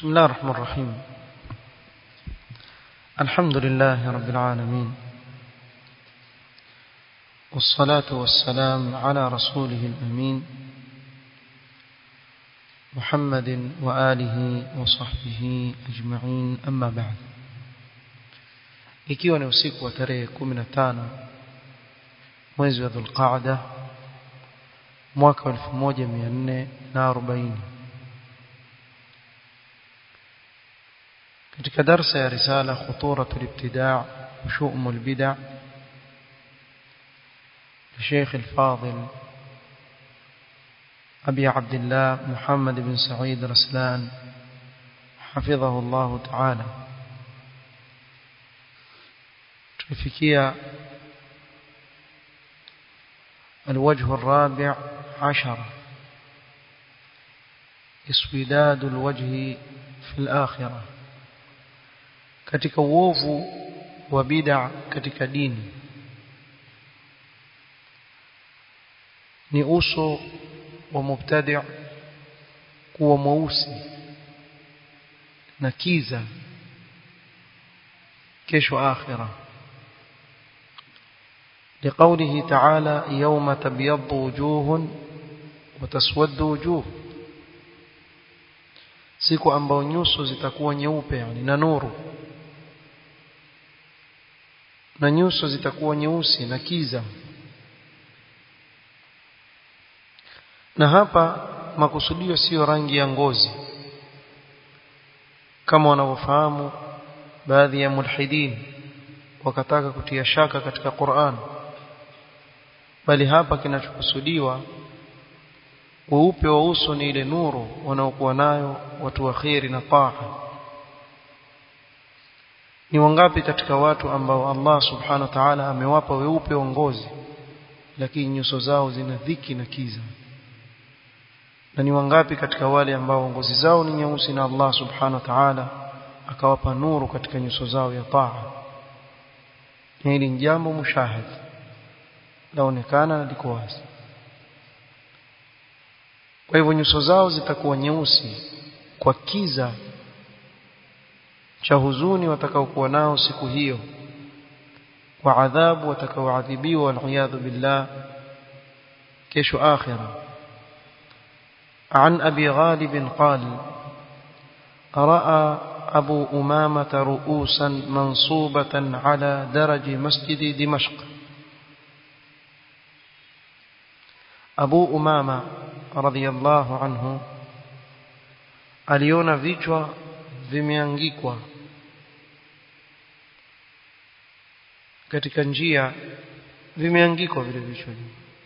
بسم الله الرحمن الرحيم الحمد لله رب العالمين والصلاة والسلام على رسوله الأمين محمد وآله وصحبه أجمعين أما بعد ikiwa ni usiku wa tarehe 15 mwezi wa Dhulqaada mwaka 1440 katika darsa ya risala khuturatu al-ibtida' wa shu'um al-bid'a الشيخ الفاضل أبي عبد الله محمد بن سعيد رسلان حفظه الله تعالى تفكية الوجه الرابع عشر اسوداد الوجه في الآخرة katika uovu wa bid'a katika dini ni uso wa mubtadi' kuwa mweusi na kiza kesho akhira لقوله تعالى يوم تبيض وجوه وتسود وجوه siku ambayo nyuso zitakuwa nyeupe yani na nuru na nyuso zitakuwa nyeusi na kiza na hapa makusudio sio rangi ya ngozi kama wanavyofahamu baadhi ya mulhidin wakataka kutia shaka katika Qur'an bali hapa kinachokusudiwa weupe wa uso ni ile nuru wanaokuwa nayo watu wa khairi na taa ni wangapi katika watu ambao Allah subhanahu wa ta'ala amewapa weupe wa ngozi lakini nyuso zao zina dhiki na kiza na ni wangapi katika wale ambao ngozi zao ni nyeusi na Allah subhanahu wa ta'ala akawapa nuru katika nyuso zao ya taa hili ni jambo mushahid laonekana na liko wazi kwa hivyo nyuso zao zitakuwa nyeusi kwa kiza cha huzuni watakaokuwa nao siku hiyo kwa adhabu watakaoadhibiwa waliyadhu billah kesho akhirah عن أبي غالب قال رأى أبو أمامة رؤوسا منصوبة على درج مسجد دمشق أبو أمامة رضي الله عنه aliona vichwa vimeangikwa katika njia vimeangikwa vile vichwa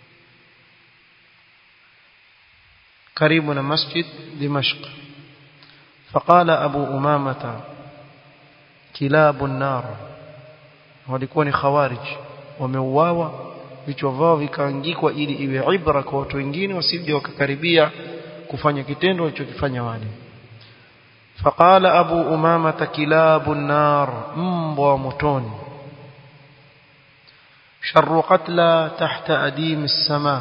karibu na masjid Dimashq faqala Abu Umamata kilabu nar walikuwa ni khawarij wameuawa vichwa vao vikaangikwa ili iwe ibra kwa watu wengine wasije wakakaribia kufanya kitendo walichokifanya wale faqala Abu Umamata kilabu nar mbwa motoni sharru qatla tahta adim as-samaa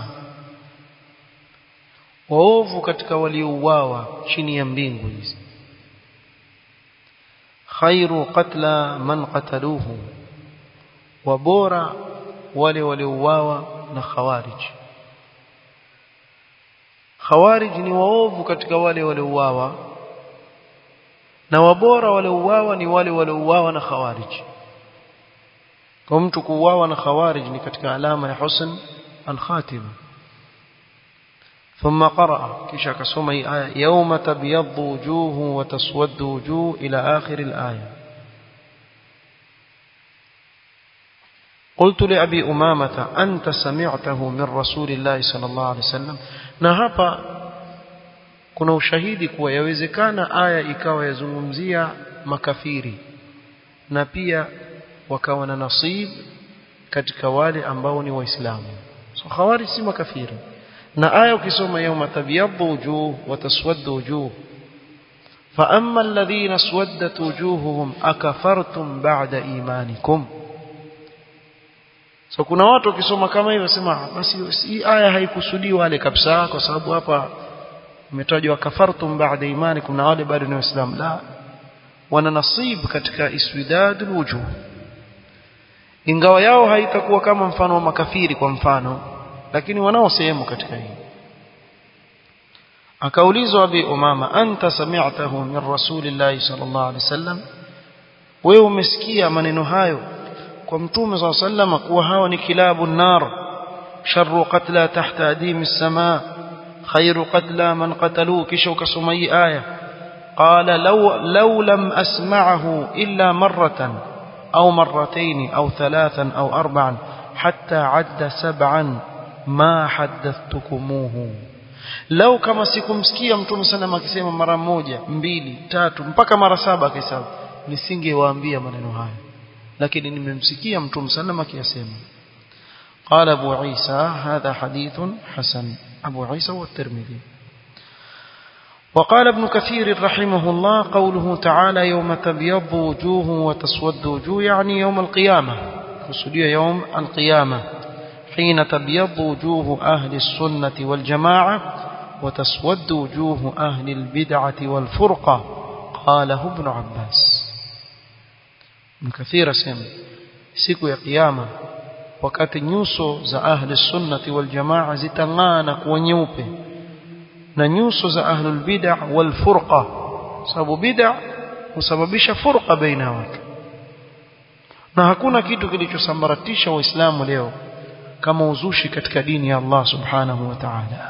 waovu katika waliouawa chini ya mbingu hizi khairu qatla man qataluhu wa bora wale waliouawa na khawarij khawarij ni waovu katika wale waliouawa na wabora waliouawa ni wale waliouawa na khawarij kwa mtu kuuawa na khawarij ni katika alama ya husn al-khatima ثم قرأ كيشا كسوما آية يوم تبيض وجوه وتسود وجوه إلى آخر الآية قلت لأبي أمامة أنت سمعته من رسول الله صلى الله عليه وسلم نهابا kuna ushahidi kuwa yawezekana aya ikawa yazungumzia makafiri na pia wakawa na nasib katika wale ambao ni waislamu so khawari si makafiri na aya ukisoma yawma tabyaddu wujuh wa taswaddu wujuh fa amma alladhina swaddat wujuhuhum akafartum ba'da imanikum so kuna watu wakisoma kama hivyo sema basi hii aya haikusudii wale kabisa kwa sababu hapa umetajwa kafartum ba'da imanikum na wale bado ni waislamu la wana nasib katika iswidadul wujuh ingawa yao haitakuwa kama mfano wa makafiri kwa mfano lakini wanao sehemu katika hii akaulizwa abi umama anta sami'tahu min rasulillahi sallallahu alaihi wasallam wewe umesikia maneno hayo kwa mtume sallallahu alaihi wasallam kuwa hawa ni kilabu nar sharru qatla tahta adim as-samaa khairu qatla man qatalu kisha ukasoma hii aya qala law law lam asma'ahu illa marratan أو مرتين أو ثلاثا أو أربعا حتى عد سبعا ما حدثتكموه لو كما sikumsikia mtume sana akisema mara moja mbili tatu mpaka mara saba akihesabu nisingewaambia maneno haya lakini nimemsikia mtume sana akiyasema قال أبو عيسى هذا حديث حسن أبو عيسى والترمذي وقال ابن كثير رحمه الله قوله تعالى يوم تبيض وجوه وتسود وجوه يعني يوم القيامة قصدي يوم القيامة حين تبيض وجوه أهل السنة والجماعة وتسود وجوه أهل البدعة والفرقة قاله ابن عباس ابن كثير سيم siku ya kiyama wakati nyuso za ahli sunnati wal jamaa zitang'ana kuwa nyeupe na nyuso za ahlul bid'ah wal furqa sababu bid'ah husababisha furqa baina watu na hakuna kitu kilichosambaratisha waislamu leo kama uzushi katika dini ya Allah subhanahu wa ta'ala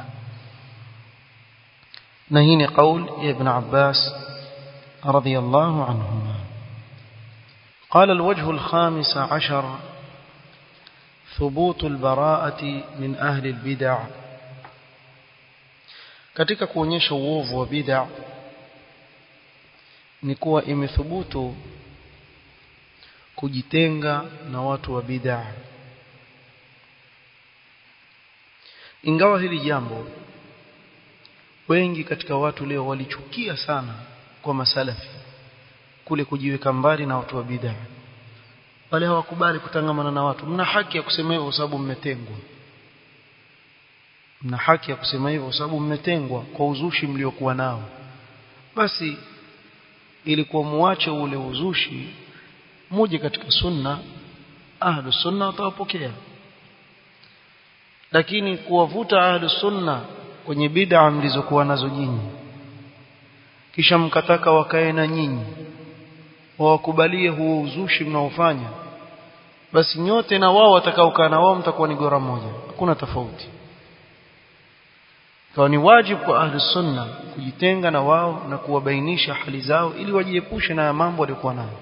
na hii ni kauli ya ibn Abbas radiyallahu anhuma قال الوجه الخامس عشر ثبوت البراءة من أهل البدع katika kuonyesha uovu wa bid'a ni kuwa imethubutu kujitenga na watu wa bid'a ingawa hili jambo wengi katika watu leo walichukia sana kwa masalafi kule kujiweka mbali na watu wa bid'a wale hawakubali kutangamana na watu mna haki ya kusema hivyo kwa sababu mmetengwa mna haki ya kusema hivyo kwa sababu mmetengwa kwa uzushi mliokuwa nao basi ilikuwa muache ule uzushi muje katika sunna ahlu sunna watawapokea lakini kuwavuta ahlu sunna kwenye bid'a mlizokuwa nazo nyinyi kisha mkataka wakae na nyinyi wawakubalie huo uzushi mnaofanya basi nyote na wao watakaokaa na wao mtakuwa ni gora moja hakuna tofauti kwa ni wajibu kwa ahli sunna kujitenga na wao na kuwabainisha hali zao ili wajiepushe na mambo waliokuwa nayo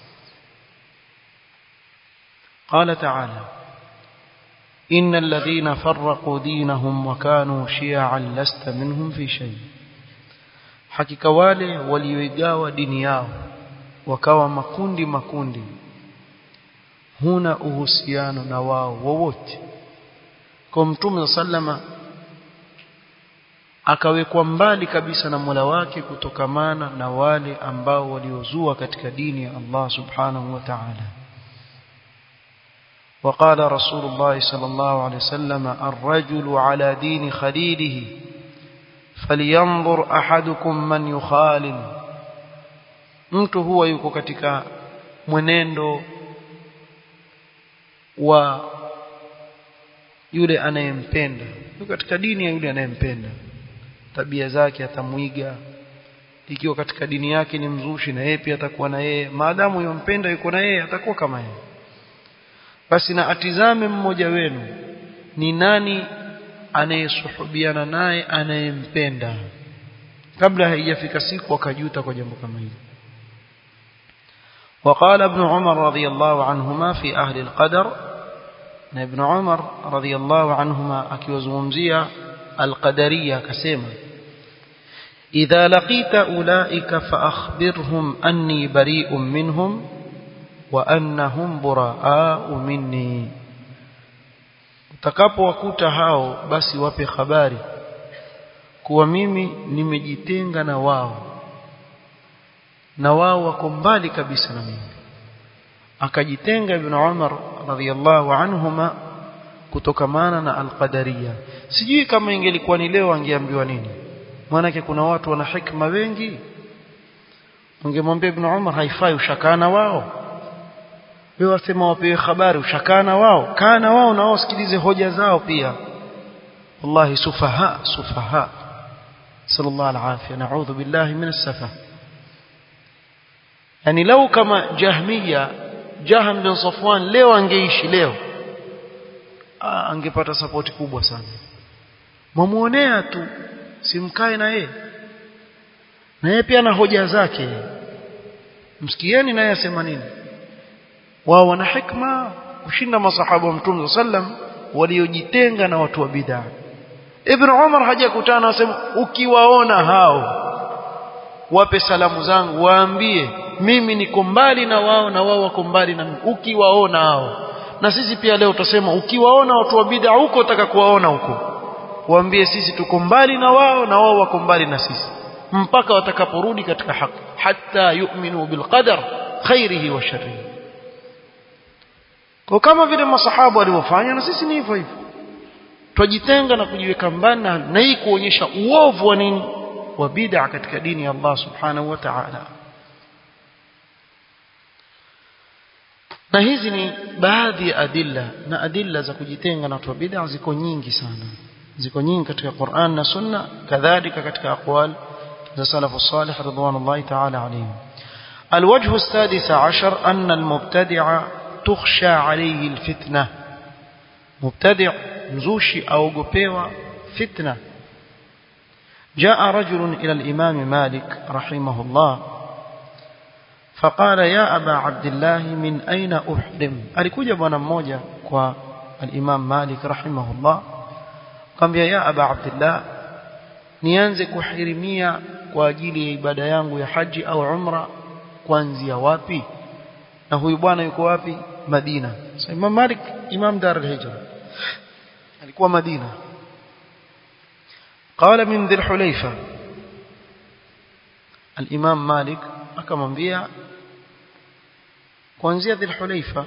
قال تعالى إن الذين فرقوا دينهم وكانوا شيعا لست منهم في شيء hakika wale walioigawa dini yao wakawa makundi makundi huna uhusiano na wao wowote kwa mtume sallama akawekwa mbali kabisa na Mola wake kutokamana na wale ambao waliozua katika dini ya Allah subhanahu wa ta'ala وقال رسول الله صلى الله عليه وسلم الرجل على دين خليله فلينظر أحدكم من يخالل mtu huwa yuko katika mwenendo wa yule anayempenda yuko katika dini ya yule anayempenda tabia zake atamwiga ikiwa katika dini yake ni mzushi na yeye pia atakuwa na yeye maadamu yompenda yuko na yeye atakuwa kama yeye basi na atizame mmoja wenu ni nani anayesuhubiana naye anayempenda kabla haijafika siku akajuta kwa jambo kama hili وقال ابن عمر رضي الله عنهما في أهل القدر ابن عمر رضي الله عنهما أكيوزمزية القدرية كسيما إذا لقيت أولئك فأخبرهم أني بريء منهم وأنهم براء مني utakapowakuta hao basi wape habari kuwa mimi nimejitenga na wao na wao wako mbali kabisa na mimi akajitenga ibn Umar radhiyallahu anhuma kutokamana na al-qadariyya sijui kama ingelikuwa ni leo angeambiwa nini maanake kuna watu wana hikma wengi ungemwambia ibn Umar haifai ushakana wao wewe wasema wapewe habari ushakana wao kana wao na wao sikilize hoja zao pia wallahi sufaha sufaha sallallahu alaihi na'udhu billahi min as-safa yani lau kama jahmiya Jahm bin Safwan leo angeishi leo angepata sapoti kubwa sana mwamuonea tu simkae na yeye na yeye pia na hoja zake msikieni naye asema nini wao wana hikma kushinda masahaba wa mtume sallam waliojitenga na watu wa bid'a Ibn Umar hajakutana asema ukiwaona hao wape salamu zangu waambie mimi niko mbali na wao na wao wako mbali na mimi ukiwaona hao na sisi pia leo tutasema ukiwaona watu wa bid'a huko utaka kuwaona huko waambie sisi tuko mbali na wao na wao wako mbali na sisi mpaka watakaporudi katika haki hatta yu'minu bilqadar khairihi wa sharrihi kwa kama vile masahaba walivyofanya na sisi ni hivyo hivyo twajitenga na kujiweka mbali na hii kuonyesha uovu wa nini wa bid'a katika dini ya Allah subhanahu wa ta'ala na hizi ni baadhi ya adilla na adilla za kujitenga na watu wa bid'a ziko nyingi sana ziko nyingi katika Qur'an na Sunna kadhalika katika aqwal za salafu salih ridwanullahi ta'ala alayhim الوجه السادس عشر أن المبتدع تخشى عليه الفتنة مبتدع مزوشي أو قبيوة فتنة جاء رجل إلى الإمام مالك رحمه الله فقال يا أبا عبد الله من أين أحرم alikuja bwana mmoja kwa الإمام مالك رحمه الله قال يا أبا عبد الله nianze kuhirimia kwa ajili ya ibada yangu ya haji au umra kuanzia wapi na huyu bwana yuko wapi Madina so Imam Malik Imam Dar al-Hijra alikuwa Madina قال من ذي الحليفة الإمام مالك akamwambia kuanzia dhil hulaifa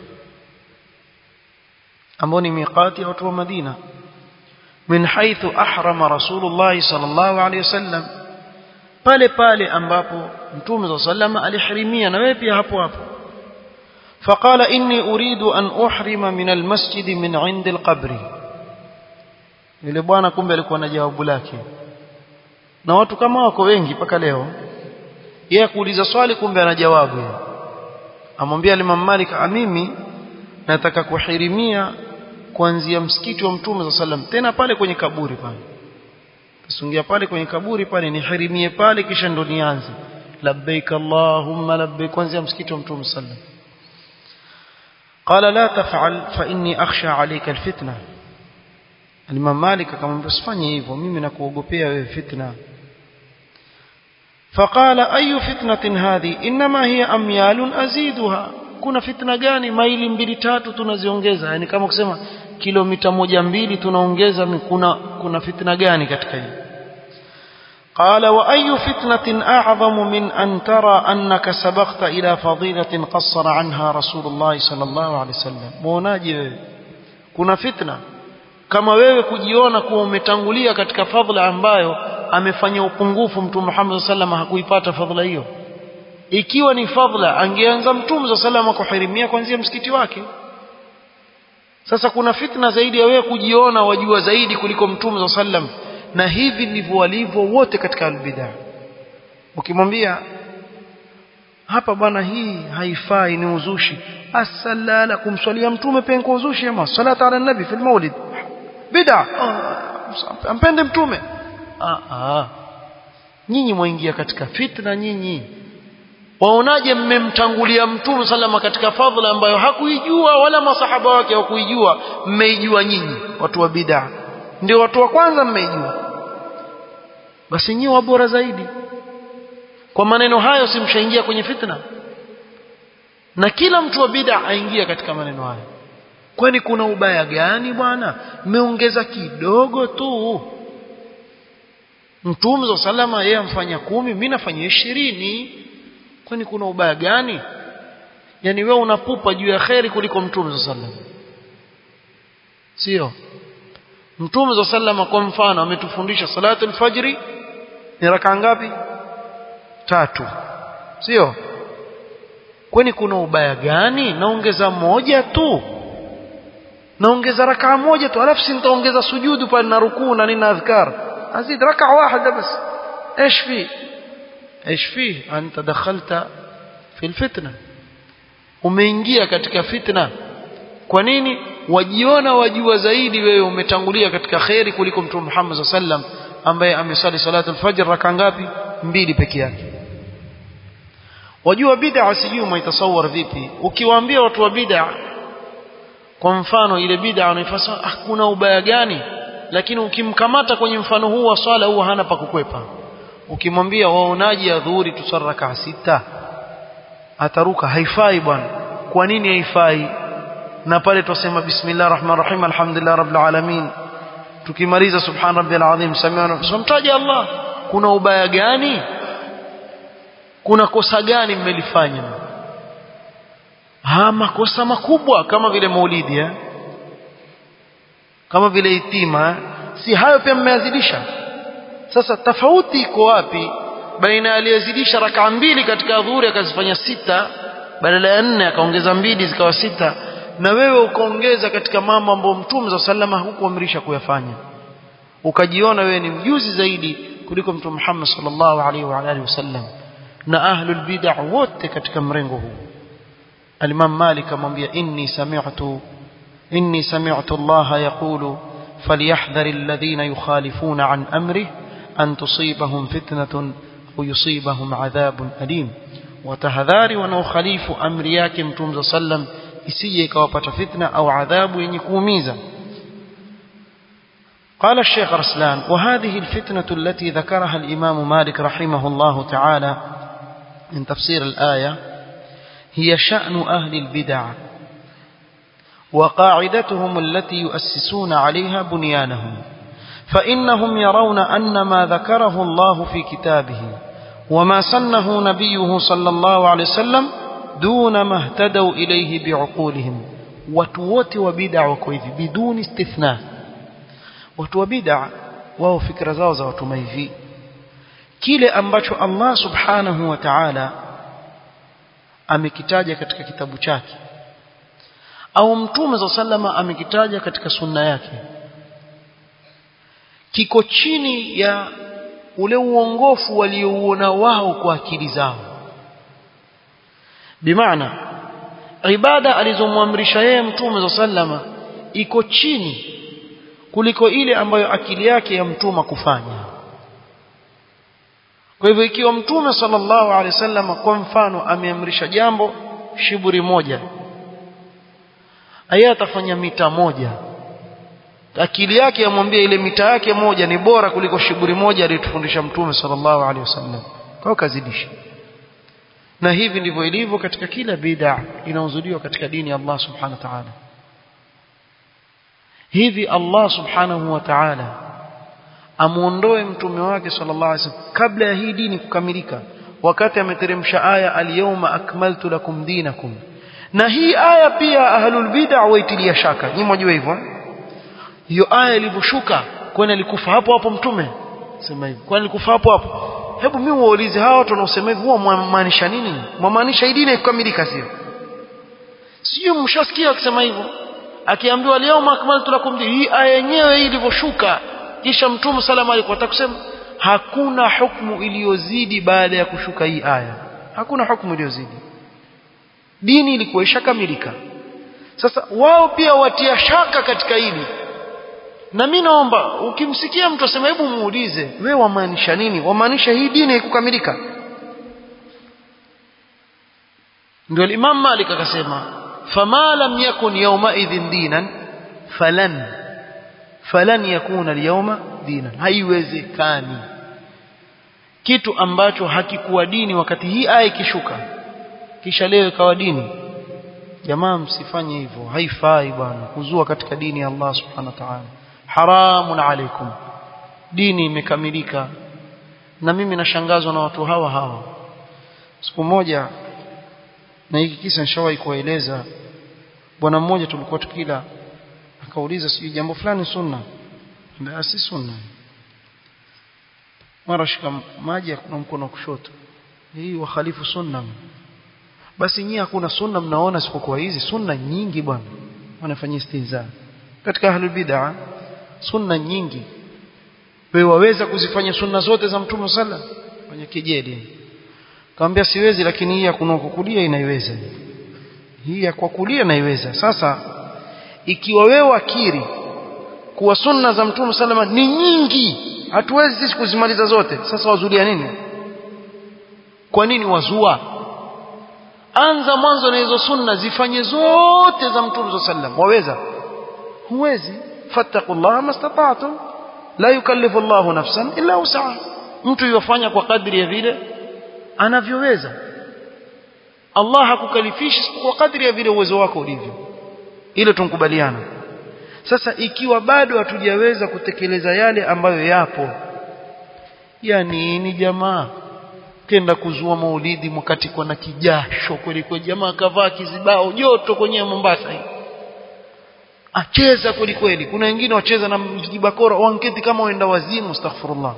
ambao ni miqati ya watu wa Madina min haythu ahrama rasulullah sallallahu alayhi wasallam pale pale ambapo mtume sallallahu alihirimia na wewe pia hapo hapo فقال إني أريد أن أحرم من المسجد من عند القبر yule bwana kumbe alikuwa na jawabu lake na watu kama wako wengi mpaka leo yeye kuuliza swali kumbe ana jawabu yeye amwambia Imam Malik mimi nataka kuhirimia kuanzia msikiti wa Mtume sallam tena pale kwenye kaburi pale tusungia pale kwenye kaburi pale nihirimie pale kisha ndo nianze labbaik allahumma labbaik kuanzia msikiti wa Mtume sallam قال لا تفعل فإني أخشى عليك الفتنة الإمام مالك akamwambia usifanye hivyo mimi nakuogopea wewe fitna فقال أي فتنة هذه إنما هي أميال أزيدها kuna fitna gani maili mbili tatu tunaziongeza yani kama kusema kilomita moja mbili tunaongeza kuna kuna fitna gani katika hii قال وأي فتنة أعظم من أن ترى أنك سبقت إلى فضيلة قصر عنها رسول الله صلى الله عليه وسلم muonaje kuna fitna kama wewe kujiona kuwa umetangulia katika fadhila ambayo amefanya upungufu mtume Muhammad sallam hakuipata fadhila hiyo ikiwa ni fadhila angeanza mtume sallam kuhirimia kuanzia msikiti wake sasa kuna fitna zaidi ya wewe kujiona wajua zaidi kuliko mtume sallam na hivi ndivyo walivyo wote katika albidaa ukimwambia hapa bwana hii haifai ni uzushi asalala kumswalia mtume pia kwa uzushi ama salata ala nabi fil maulid bid'a ampende mtume ah ah nyinyi mwaingia katika fitna nyinyi waonaje mmemtangulia mtume salama katika fadhila ambayo hakuijua wala masahaba wake hawakuijua mmeijua nyinyi watu wa bid'a ndio watu wa kwanza mmeijua basi nyinyi wa bora zaidi kwa maneno hayo simshaingia kwenye fitna na kila mtu wa bid'a aingia katika maneno hayo kwani kuna ubaya gani bwana mmeongeza kidogo tu mtume salama yeye amfanya kumi mimi nafanya ishirini kwani kuna ubaya gani yani wewe unapupa juu ya kheri kuliko mtume sallam sio mtume sallama kwa mfano ametufundisha salatu alfajri ni raka ngapi tatu sio kwani kuna ubaya gani naongeza moja tu naongeza rakaa moja tu alafu si nitaongeza sujudu pale na rukuu na nina adhkar azid rakaa واحده بس ايش في ايش فيه انت دخلت في الفتنه umeingia katika fitna kwa nini wajiona wajua zaidi wewe umetangulia katika khairi kuliko mtume Muhammad sallam ambaye amesali salatu al-fajr raka ngapi mbili peke yake wajua bid'a sijui umeitasawar vipi ukiwaambia watu wa bid'a kwa mfano ile bid'a unaifasa ah kuna ubaya gani lakini ukimkamata kwenye mfano huu wa swala huwa hana pa kukwepa ukimwambia waonaji ya dhuhuri tusaraka sita ataruka haifai bwana kwa nini haifai na pale tusema bismillah rahman rahim alhamdulillah rabbil alamin tukimaliza subhan rabbil azim samiana tumtaje Allah kuna ubaya gani kuna kosa gani mmelifanya ha makosa makubwa kama vile maulidi eh? kama vile itima eh? si hayo pia mmeyazidisha sasa tofauti iko wapi baina aliyezidisha rakaa mbili katika dhuhuri akazifanya sita badala ya nne akaongeza mbili zikawa sita na wewe ukaongeza katika mambo ambayo mtume za salama hukuamrisha kuyafanya ukajiona wewe ni mjuzi zaidi kuliko mtume Muhammad sallallahu alaihi wa alihi wasallam na ahlul bid'ah wote katika mrengo huu al-Imam Malik amwambia inni sami'tu inni sami'tu Allah yaqulu falyahdhar alladhina yukhalifuna an amrihi an tusibahum fitnatun au yusibahum adhabun alim watahadhari wanaokhalifu amri yake mtume sallam isije ikawapata fitna au adhabu yenye kuumiza قال الشيخ رسلان وهذه الفتنة التي ذكرها الإمام مالك رحمه الله تعالى من تفسير الآية هي شأن أهل البدع وقاعدتهم التي يؤسسون عليها بنيانهم فإنهم يرون أن ما ذكره الله في كتابه وما سنه نبيه صلى الله عليه وسلم دون ما اهتدوا إليه بعقولهم وتوت وبدع وكويف بدون استثناء وتوبدع wao fikra zao za watuma hivi kile ambacho Allah subhanahu wa ta'ala amekitaja katika kitabu chake au mtume za sallama amekitaja katika sunna yake kiko chini ya ule uongofu waliouona wao kwa akili zao bimaana ibada alizomwamrisha yeye mtume za sallama iko chini kuliko ile ambayo akili yake yamtuma kufanya kwa hivyo ikiwa mtume sallallahu alaihi wasallam kwa mfano ameamrisha jambo shiburi moja aya atafanya mita moja akili yake yamwambia ile mita yake moja ni bora kuliko shiburi moja aliyotufundisha mtume sallallahu alaihi wasallam kwa kazidisha na hivi ndivyo ilivyo katika kila bid'a inaozuliwa katika dini ya Allah subhanahu wa ta'ala hivi Allah subhanahu wa ta'ala amuondoe mtume wake sallallahu alaihi wasallam kabla ya hii dini kukamilika wakati ameteremsha aya al-yawma akmaltu lakum dinakum na hii aya pia ahlul bid'a waitilia shaka nyinyi mjue hivyo hiyo aya ilivyoshuka kwani alikufa hapo hapo mtume sema hivyo kwani alikufa hapo hapo hebu mimi waulize hawa watu wanaosema hivyo huwa mwamaanisha nini mwamaanisha hii dini ikukamilika sio sio mshasikia akisema hivyo akiambiwa leo akmaltu lakum hii aya yenyewe hii ilivyoshuka kisha mtume salama alikuwa atakusema hakuna hukumu iliyozidi baada ya kushuka hii aya hakuna hukumu iliyozidi dini ilikuwa ishakamilika sasa wao pia watia shaka katika hili na mimi naomba ukimsikia mtu asema hebu muulize wewe wamaanisha nini wamaanisha hii dini haikukamilika ndio Imam Malik akasema fama lam yakun yawma idhin dinan falan falan yakuna al-yawma dinan haiwezekani kitu ambacho hakikuwa dini wakati hii aya ikishuka kisha leo ikawa dini jamaa msifanye hivyo haifai bwana kuzua katika dini ya Allah subhanahu wa ta'ala haramun alaikum dini imekamilika na mimi nashangazwa na watu hawa hawa siku moja na hiki kisa nishawahi kueleza bwana mmoja tulikuwa tukila akauliza sijui jambo fulani sunna mbona si sunna mara shika maji kuna mkono wa kushoto hii wakhalifu sunna basi nyinyi hakuna sunna mnaona isipokuwa hizi sunna nyingi bwana wanafanyia istinza katika ahlul bid'ah sunna nyingi wewe waweza kuzifanya sunna zote za mtume sala kwenye kijeli kaambia siwezi lakini hii ya kunokukulia inaiweza hii ya kwa kulia naiweza sasa ikiwa wewe wakiri kuwa sunna za mtume salama ni nyingi hatuwezi sisi kuzimaliza zote sasa wazulia nini kwa nini wazua anza mwanzo na hizo sunna zifanye zote za mtume sallam waweza huwezi fattaqullaha mastata'tum la yukallifu Allahu nafsan illa wus'aha mtu yofanya kwa kadri ya vile anavyoweza Allah hakukalifishi kwa kadri ya vile uwezo wako ulivyo ile tunkubaliana sasa ikiwa bado hatujaweza kutekeleza yale ambayo yapo ya nini jamaa kenda kuzua maulidi mwakati kwa na kijasho kweli kwa jamaa kavaa kizibao joto kwenye Mombasa hii acheza kweli kweli kuna wengine wacheza na mjibakora wanketi kama waenda wazimu astaghfirullah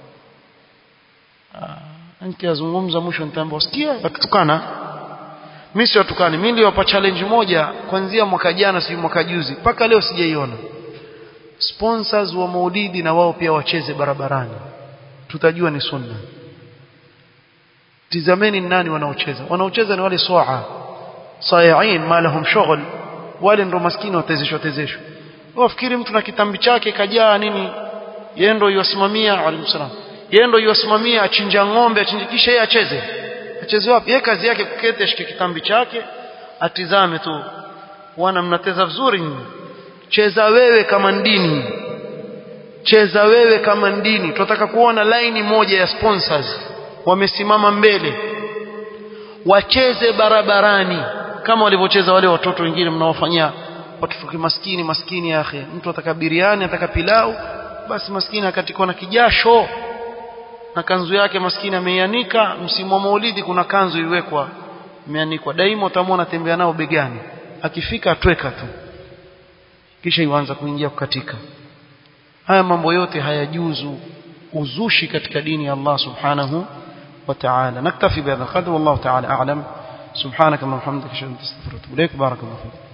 ah nikiazungumza mwisho nitaambia sikia watutukana mimi si watukani mimi niliwapa challenge moja kuanzia mwaka jana si mwaka juzi mpaka leo sijaiona sponsors wa maulidi na wao pia wacheze barabarani tutajua ni sunna tizameni nani wanaocheza wanaocheza ni wale swaa sayain ma lahum shughul wale ndo maskini watezeshwa tezeshwa wafikiri mtu na kitambi chake kajaa nini yeye ndo yuwasimamia alayhi salam yeye ndo yuwasimamia achinja ng'ombe achinje kisha yeye acheze acheze wapi yeye kazi yake kuketi ashike kitambi chake atizame tu wana mnateza vizuri nyinyi cheza wewe kama ndini cheza wewe kama ndini tunataka kuona laini moja ya sponsors wamesimama mbele wacheze barabarani kama walivyocheza wale watoto wengine mnaofanyia watoto kimaskini maskini yake mtu ataka biriani ataka pilau basi maskini akatikwa na kijasho na kanzu yake maskini ameianika msimu wa maulidi kuna kanzu iwekwa imeanikwa daima utamwona tembea nao begani akifika atweka tu kisha ianza kuingia kukatika haya mambo yote hayajuzu uzushi katika dini ya Allah subhanahu wa ta'ala naktafi bihadha qadr wallahu ta'ala a'lam سبحانك اللهم وبحمدك اشهد ان لا اله الا انت استغفرك واتوب اليك بارك الله فيك